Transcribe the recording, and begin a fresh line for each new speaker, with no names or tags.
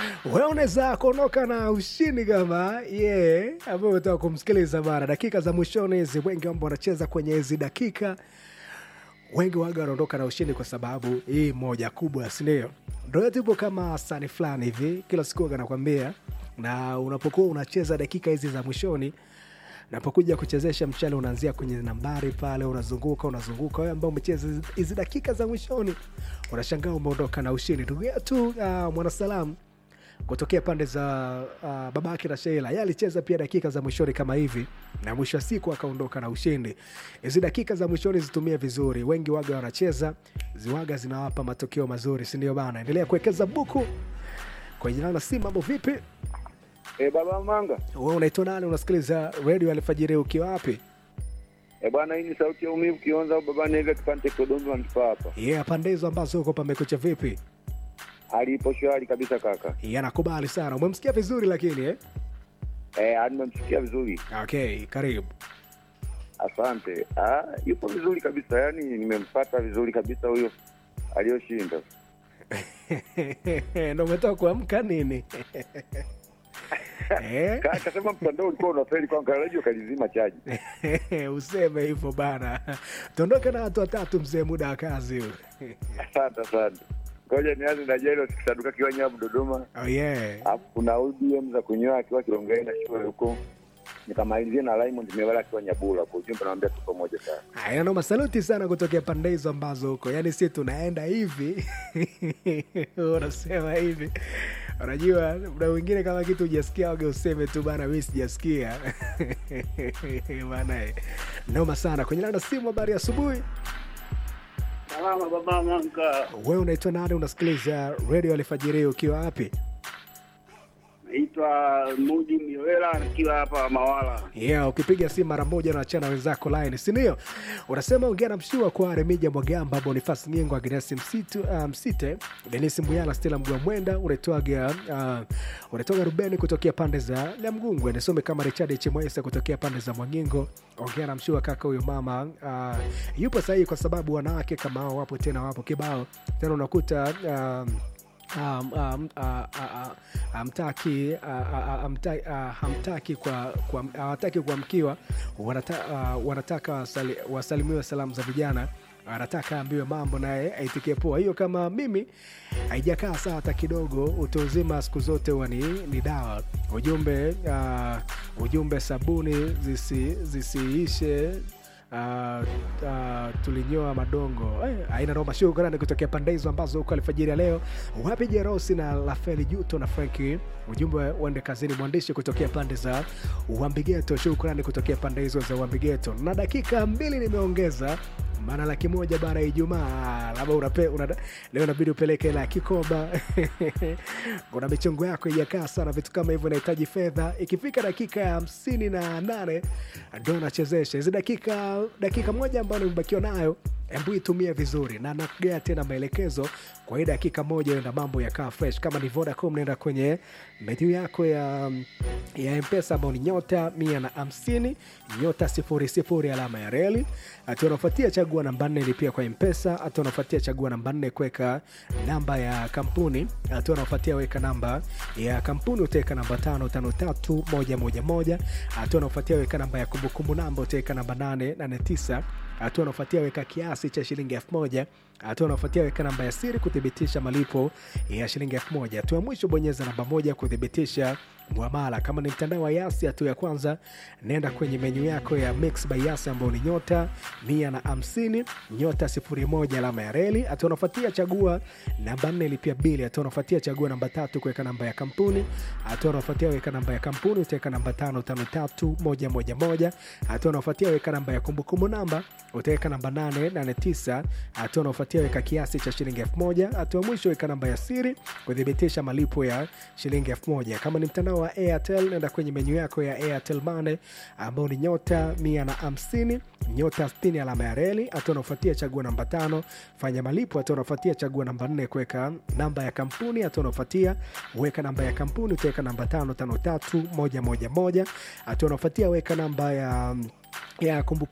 wewe unaweza kuondoka na ushindi kama ye yeah, ambayo utaka kumsikiliza bana. Dakika za mwishoni hizi, wengi ambao wanacheza kwenye hizi dakika, wengi waga wanaondoka na ushindi kwa sababu hii moja kubwa, sindio? Ndio tupo kama sani fulani hivi, kila siku waga nakwambia, na unapokuwa unacheza dakika hizi za mwishoni napokuja kuchezesha mchale unaanzia kwenye nambari pale, unazunguka unazunguka. Wewe ambao umecheza hizi dakika za mwishoni, unashangaa umeondoka na ushindi. Ndugu yetu uh, mwanasalamu kutokea pande za uh, babake na Sheila, yeye alicheza pia dakika za mwishoni kama hivi, na mwisho wa siku akaondoka na ushindi. Hizi dakika za mwishoni zitumie vizuri, wengi waga wanacheza ziwaga zinawapa matokeo mazuri, si ndio bana? Endelea kuwekeza buku kwenye nana si mambo vipi?
E, baba Manga.
Wewe unaitwa nani? Unasikiliza redio alfajiri ukiwa wapi?
E bwana, hii ni sauti ya umivu Kionza au baba Nega kipande Kodombi wanifaa hapa.
Yeah, pande hizo ambazo huko pamekucha vipi?
Hali ipo shwari kabisa kaka.
Yeah, nakubali sana. Umemsikia vizuri lakini eh?
Eh, nimemsikia vizuri.
Okay, karibu.
Asante. Ah, yupo vizuri kabisa. Yaani nimempata vizuri kabisa huyo aliyoshinda.
Ndio umetoka kuamka nini? Eh?
Ka- Kasema mtandao ulikuwa unafeli kwa radio kalizima chaji.
Useme hivyo bana. Tuondoke na watu watatu mzee, muda wa kazi huu.
Asante asante. Ngoja nianze na Jairo sikisaduka kiwa Nyabu Dodoma.
Oh yeah.
Alafu kuna ODM za kunyoa akiwa Kilongeni na shule huko. Nikamalizia na Raymond Mewala akiwa Nyabula. Kwa ujumbe naambia tuko pamoja sana.
Haya, noma, saluti sana kutokea pande hizo ambazo huko, yaani si tunaenda hivi unasema hivi, unajua muda mwingine kama kitu hujasikia wage useme tu bana, mi sijasikia bana. eh. Noma sana kwenye landa simu. Habari ya asubuhi,
Salama baba Manga,
wewe unaitwa nani? Unasikiliza redio alfajiri ukiwa wapi?
naitwa Mudi Miwela nikiwa hapa Mawala.
Yeah, ukipiga simu mara moja unachana wenzako line, si ndio? Unasema ongea na mshua kwa Remija Mwagamba, Bonifas Nyengo, Agnes Msitu, uh, Msite, Denis Mbuyala, Stella Mgwa Mwenda, unaitwaga uh, unaitwaga Rubeni kutokea pande za Lamgungwe, nisome kama Richard Chimwesa kutokea pande za Mwangingo. Ongea na mshua kaka, huyo mama uh, yupo sahihi, kwa sababu wanawake kama hao wapo tena, wapo kibao tena, unakuta um, um, um, uh, uh, uh, hamtaki uh, uh, hamta- uh, hamtaki kwa kwa- hawataki kuamkiwa wanata, uh, wanataka wasali, wasalimiwe salamu za vijana anataka aambiwe mambo naye aitikie poa. Hiyo kama mimi haijakaa sawa hata kidogo. Utu uzima siku zote huwa ni, ni dawa. Ujumbe uh, ujumbe sabuni zisi, zisiishe Uh, uh, tulinyoa madongo eh, aina noma. Shukrani kutokea pande hizo ambazo huko alfajiri ya leo. Wapi Jerosi na Lafeli Juto na Franki, ujumbe uende kazini. Mwandishi kutokea pande za Uambigeto, shukrani kutokea pande hizo za Uambigeto. Na dakika mbili nimeongeza maana laki moja bara ya Ijumaa, labda unape, una, leo inabidi upeleke la kikoba kuna michongo yako ijakaa sana, vitu kama hivyo inahitaji fedha. Ikifika dakika ya hamsini na nane ndo nachezesha hizi dakika dakika moja ambayo nimebakiwa nayo, hebu itumie vizuri, na nakugea tena maelekezo kwa hii dakika moja, enda mambo yakaa fresh. Kama ni Vodacom, naenda kwenye menu yako ya ya mpesa ambao ni nyota mia na hamsini nyota sifuri sifuri alama ya reli. Hatua unafuatia chagua namba nne lipia kwa mpesa. Hatua unafuatia chagua namba nne kuweka namba ya kampuni. Hatua unafuatia weka namba ya kampuni, utaweka namba tano tano tatu moja moja moja. Hatua unafuatia weka namba ya kumbukumbu namba, utaweka namba nane nane tisa. Hatua unafuatia weka kiasi cha shilingi elfu moja. Hatua unafuatia weka namba ya siri kuthibitisha malipo ya shilingi elfu moja. Hatua ya mwisho bonyeza namba moja kuthibitisha mwamala. Kama ni mtandao wa Yasi, hatua ya kwanza nenda kwenye menyu yako ya Mix by Yasi ambayo ni nyota mia na hamsini nyota sifuri moja alama ya reli. Hatua unafuatia chagua namba nne lipia bili. Hatua unafuatia chagua namba tatu kuweka namba ya kampuni. Hatua unafuatia weka namba ya kampuni, utaweka namba tano tano tatu moja moja moja. Hatua unafuatia weka namba ya kumbukumbu namba, utaweka namba nane nane tisa. Hatua unafuatia weka kiasi cha shilingi elfu moja. Hatua mwisho weka namba ya siri kuthibitisha malipo ya shilingi elfu moja. Kama ni mtandao wa Airtel, nenda kwenye menyu yako ya Airtel Money ambao ni nyota mia na hamsini nyota 60 alama ya reli. Hatua unafuatia chagua namba tano fanya malipo. Hatua unafuatia chagua namba nne kuweka namba ya kampuni. Hatua unafuatia weka namba ya kampuni, utaweka namba tano tano tatu moja moja moja. Hatua unafuatia weka namba ya ya kumbukumbu